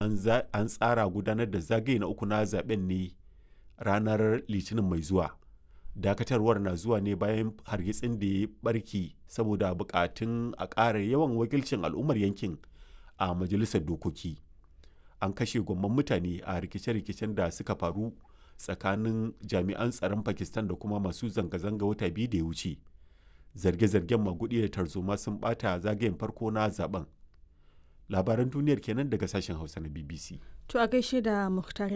an tsara gudanar da zagaye na uku na zaben ne ranar litinin mai zuwa dakatarwar na zuwa ne bayan hargitsin da ya barki saboda bukatun a ƙara yawan wakilcin al'ummar yankin a majalisar dokoki an kashe gwamman mutane a rikice-rikicen da suka faru tsakanin jami'an tsaron pakistan da kuma masu zanga-zanga wata biyu da ya wuce zarge-zargen magudi da tarzoma sun bata zagayen farko na zaben labaran duniyar kenan daga sashen hausa na bbc To a gaishe da Muhtari